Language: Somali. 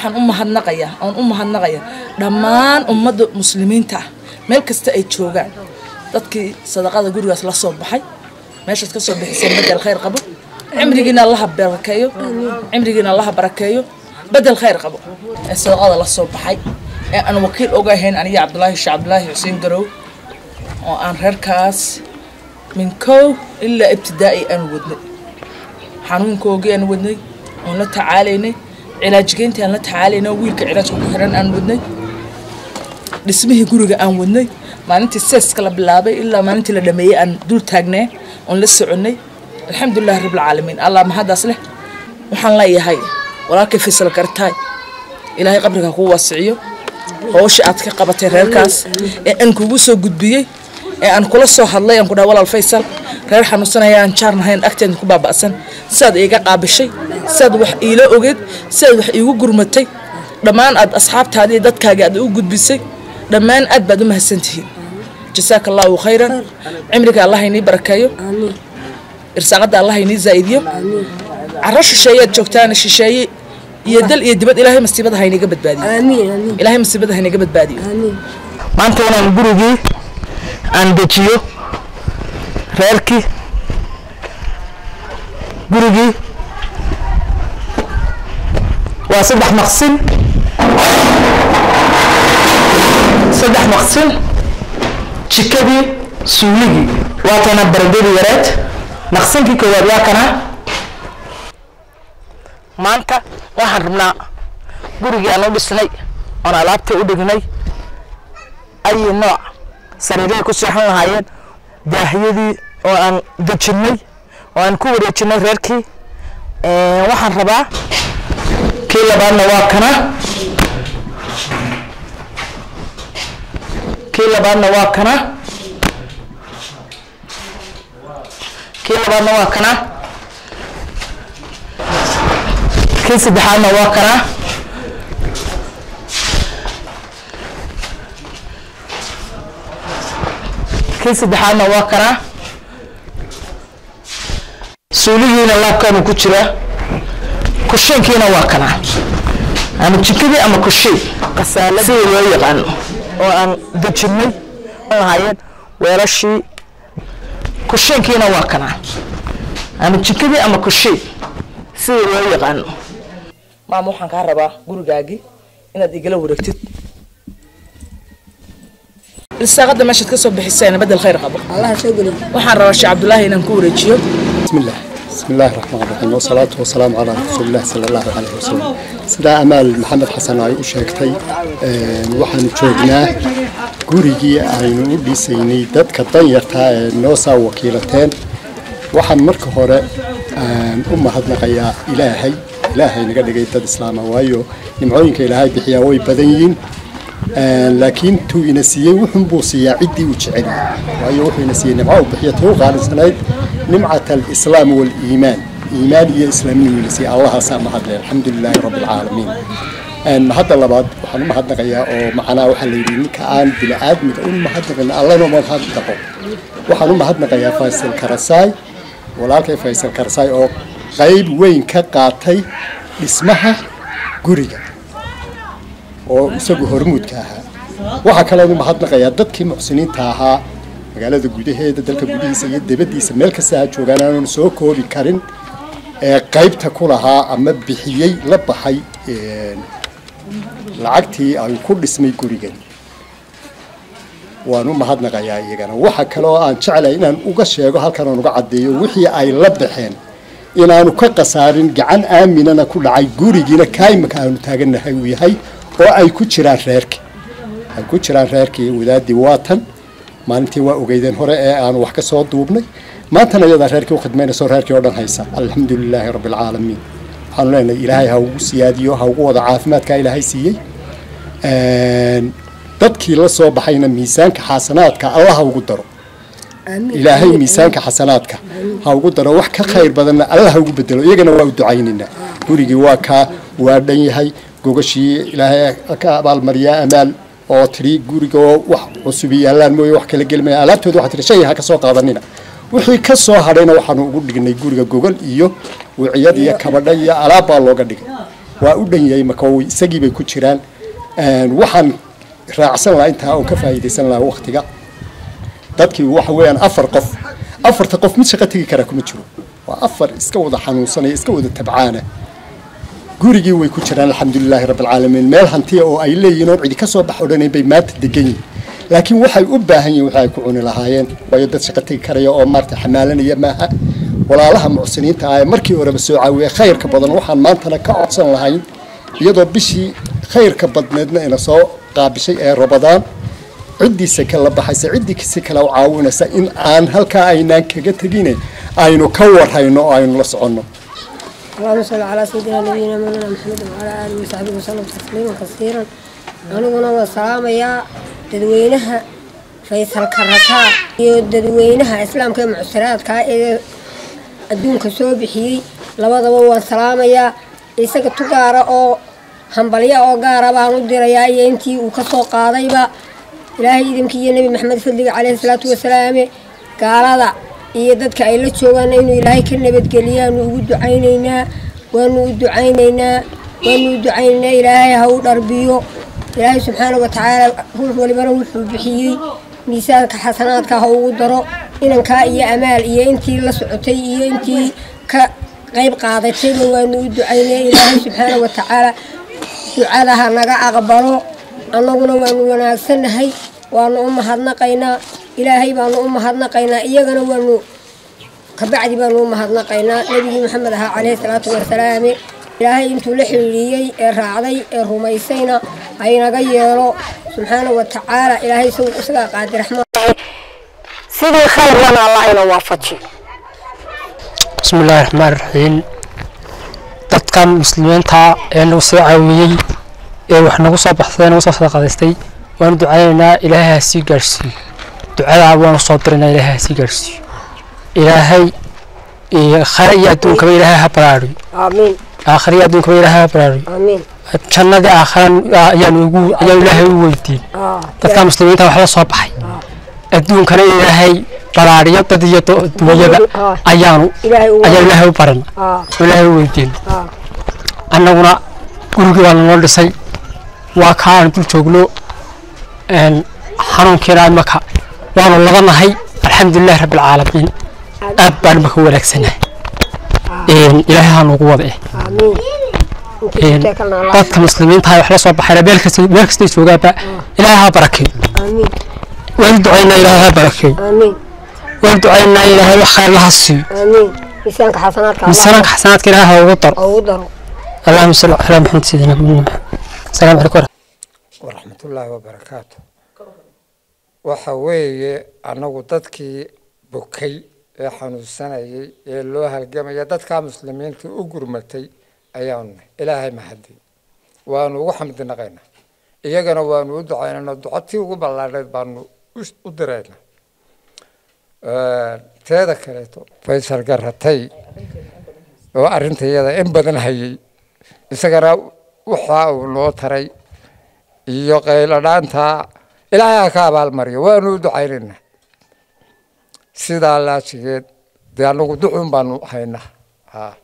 waxaan u mahadnaqayaa oon u mahadnaqayaa dhammaan ummadda muslimiinta ah meel kasta ay joogaan dadkii sadaqada gurigaas la soo baxay meeshaad ka soo bixiseen bedel khayr qabo cimrigiina allaha barakeeyo cimrigiina allaha barakeeyo bedel khayr qabo ee sadaqada la soo baxay ee aan wakiil oga ahayn aniga cabdulaahi sheekh cabdulaahi xuseen garow oo aan reerkaas min kow ilaa ibtidaa'i aan wadnay xanuunkoogii aan wadnay oon la tacaalaynay cilaajgeyntii aan la tacaalaynay wiilka cilaajka ku xiran aan wadnay dhismihii guriga aan wadnay maalintii seeska la bilaabay ilaa maalintii la dhameeyey aan dul taagnay oon la soconnay alxamdulilahi rabbilcaalamiin allah mahaddaas leh waxaan leeyahay walaalkay faysal gartaay ilaahay qabriga kuu waasiciyo howsha aad ka qabatay reerkaas ee aan kugu soo gudbiyey ee aan kula soo hadlay aan ku dhaha walaal faysal reer xanuunsanaya aan jaar nahayn agteeda ku baaba'san sidaad iiga qaabishay sidaad wax iila ogeed sidaad wax iigu gurmatay dhammaan aad asxaabtaadii dadkaaga aad u gudbisay dhammaan aad baad u mahadsantihiin jasaaka allahu khayran cimriga allah inii barakeeyo irsaaqadda allah inii zaa'idiyo caro shisheeyaad joogtaana shisheeye iyo dal iyo dibad ilaahay masiibada ha inaga badbaadiyo ilaahay masiibada ha inaga badbaadiyo maanta inaan gurigii aan dejiyo reerkii gurigii waa saddex maqsin saddex maqsin jikadii suuligii waa kana baradadii yareed maqsinkii koowaad waa kana maanta waxaan rabnaa gurigii aan u dhisnay oon alaabtii u dhignay ayi nooc sariirahay ku seexan lahaayeen daahiyadii oo aan dejinnay oo aan ku wareejinay reerkii waxaan rabaa kii labaadna waa kana kii labaadna waa kana kii labaadna waa kana kii saddexaadna waa kana kii saddexaadna waa kana suuligiina laabkaanu ku jiraa kushiinkiina waa kana ama jikadii ama kushiin sidii loo yaqaano oo aan dejinnay lahaayeen weelashii kushiinkiina waa kana ama jikadii ama kushiin sidii loo yaqaano maama waxaan kaa rabaa gurigaagii inaad igala wareegtid ilsaaqada meeshaad ka soo bixisayna bedel khayr qabo waxaan rabaa sheekh cabdulaahi inaan ku wareejiyo بسم الله بسم الله الرحمن الرحيم والصلاة والسلام على رسول الله صلى الله عليه وسلم سيدا أمال محمد حسن أي أشيكتي waxaanu joognaa gurigii aynu u dhisaynay dadka danyartaa ee noo saa wakiilateen waxaan marka hore u mahadnaqayaa ilaahay ilaahay naga dhigay dad islaama waayo nimcooyinka ilaahay bixiyaa way badan yihiin laakiin tuu ina siiyey wuxun buu siiyaa ciddii uu jecel yahay waayo wuxuu ina siiyey nimco uu bixiya tuu qaalisanayd nimcat alislaam waaliimaan iimaan iyo islaamnimo ina siiyey allahaasaa mahadle alxamdu lilaahi rabbi alcaalamiin mahadda labaad waxaan u mahadnaqayaa oo macnaa waxaa la yidhi ninka aan bini aadmiga u mahadnaqin allana mahadnaqo waxaan u mahadnaqayaa faysal karasaay walaalkay faysal karasaay oo qayb weyn ka qaatay dhismaha guriga oo isagu hormuudka ahaa waxaa kaloon u mahadnaqayaa dadkii muxsiniinta ahaa magaalada gudaheeda dalka gudihiisa iyo dibaddiisa meel kasta ha joogaan aanan soo koobi karin ee qaybta ku lahaa ama bixiyey la baxay lacagtii ay ku dhismay gurigan waan u mahadnaqayaa iyagana waxa kale oo aan jeclahay inaan uga sheego halkan aan uga caddeeyo wixii ay la baxeen inaanu ka khasaarin gacan aaminana ku dhacay gurigiina kaymaka aanu taagannahay uu yahay oo ay ku jiraan reerkii ay ku jiraan reerkii wadaadii waatan maalintii waa ogeydeen hore ee aanu wax ka soo duubnay maantana iyadaa reerkii u khidmaynayso reerkii oo dhan haysa alxamdu lilaahi rabbi alcaalamiin waxaanu leenahay ilaahay ha ugu siyaadiyo ha ugu wada caafimaadkaa ilaahay siiyey dadkii la soo baxayna miisaanka xasanaadka allah ha ugu daro ilaahay miisaanka xasanaadka ha ugu daro wax ka khayr badanna allah ha ugu bedelo iyagana waa u ducaynaynaa gurigii waa kaa waa dhan yahay gogashii ilaahay ka abaalmariyaa amaal oo tidhi guriga oo wax cusub yaallaan mooye wax kala gelmaya alaabtooda waxaa tihi shay ha ka soo qaadanina wixii ka soo hadhayna waxaanu ugu dhignay guriga gogol iyo wiciyad iyo kabadha iyo alaab baa looga dhigay waa u dhan yahay makawi isagii bay ku jiraan waxaan raacsan lahaa intaa oo ka faa'iidaysan lahaa waktiga dadkii waxa weeyaan afar qof afarta qof mid shaqo tegi karaa kuma jiro waa afar iska wada xanuunsanaya iska wada tabcaana gurigii way ku jiraan alxamdulilaahi rabbilcaalamiin meel hantiya oo ay leeyihiin oon cidi ka soo bax odhanay bay maanta degan yihin laakiin waxay u baahan yihin waxa ay ku cuni lahaayeen waayo dad shaqo tegi karaya oo maarata xamaalanaya maaha walaalaha mucsiniinta ah ee markii horeba soo caawiya khayrka badan waxaan maantana ka codsan lahayn iyadoo bishii khayrka badneedna ina soo qaabishay ee rabadaan ciddiisa kala baxaysa ciddii si kale u caawinaysa in aan halkaa aynaan kaga tegine aynu ka warhayno oo aynu la soconno اللهم صل على سيدنا نبينا مولانا محمد وعلى آله وصحبه وسلم تسليما كثيرا aniguna waa salaamayaa dadweynaha faysalka rakaa iyo dadweynaha islaamka ee mucsiraadka ee adduunka soo bixiyey labadaba waan salaamayaa isaga tugaara oo hambalya oo gaara baan u dirayaa iyo intii uu ka soo qaadayba ilaahay idinkii iyo nebi maxamed fadliga caleyhi salaatu wasalaame gaalada iyo dadka ay la joogaan inuu ilaahay ka nabadgeliyaanu ugu ducaynaynaa waanu u ducaynaynaa waanu u ducaynaynaa ilaahay ha u dharbiyo ilaahay subxaana wa tacaala ruux walibana wuxuu bixiyey miisaanka xasanaadka ha ugu daro inankaa iyo amaal iyo intii la socotay iyo intii ka qayb qaadatayba waanu u ducaynaa ilaahay subxaana wa tacaala ducada ha naga aqbalo annaguna waanu wanaagsannahay waanu u mahadnaqaynaa ilaahay baanu u mahadnaqaynaa iyagana waanu kabacdi baanu u mahadnaqaynaa nebigii maxamed ahaa caleyhi salaatu wasalaame ilaahay intuu la xiriiriyey ee raacday ee rumaysayna haynaga yeelo subxaana wa tacaala ilaahay isagaa qaadi raxmaan sidii khayrlana allah ina waafajiyo بسم الله الرحمن الرحيم dadkan muslimiinta ee nagu soo caawiyey ee wax nagu soo baxsaday nagu soo sadaqadaystay waanu ducaynaynaa ilaahay ha sii gaarhsiiyo ducadaa waanu soo diraynaa ilaahay ha sii gaarhsiiyo ilaahay khare iyo adduunkaba ilaahay ha baraariyo aamiin aakhare iyo adduunkaba ilaahay ha baraariyo aamiin jannadii aakharan ayaanu ugu ayaanu ilaahay u weydiin dadka muslimiinta wax la soo baxay adduunkana ilaahay baraariyo dad iyo dunyada ayaanu ayaanu ilaahay u barana oo ilaahay u weydiin annaguna gurigii waa nanoo dhisay waa kaa aan dul joogno xanuunkiina imaka waanu labanahay alxamdulilahi rabbi alcaalamiin aad baan imaka u wanaagsanahay ilaahay ha nuugu wada eh dadka muslimiinta wax la soo baxayna meel kasta meel kastay joogaanba ilaahay ha barakeeyo waan ducaynaa ilaahay ha barakeeyo waan ducaynaa ilaahay wax khayr laha siiyo miisaanka xasanaadka miisaanka xasanaadka ilaahay ha ugu daro ugu daro allahuma salli calaa maxamed sayidina maxamed asalaamu calaykum waraxmat ullaahi wabarakaatu waxa weeye annagu dadkii bukay ee xanuunsanayay ee loo halgamaya dadkaa muslimiinta u gurmatay ayaanu nahay ilaahay mahadi waanu ugu xamdi naqaynaa iyagana waanu u ducaynana ducotii ugu ballaadheed baanu u diraynaa teeda kaleeto faysal garatay oo arrinta iyada in badan hayay isagana waxa uu noo taray iyo qayladhaanta ilaahay ha ka abaalmariyo waanu u ducaynaynaa sidaa laajigeed dee annagu ducun baanu haynaa ha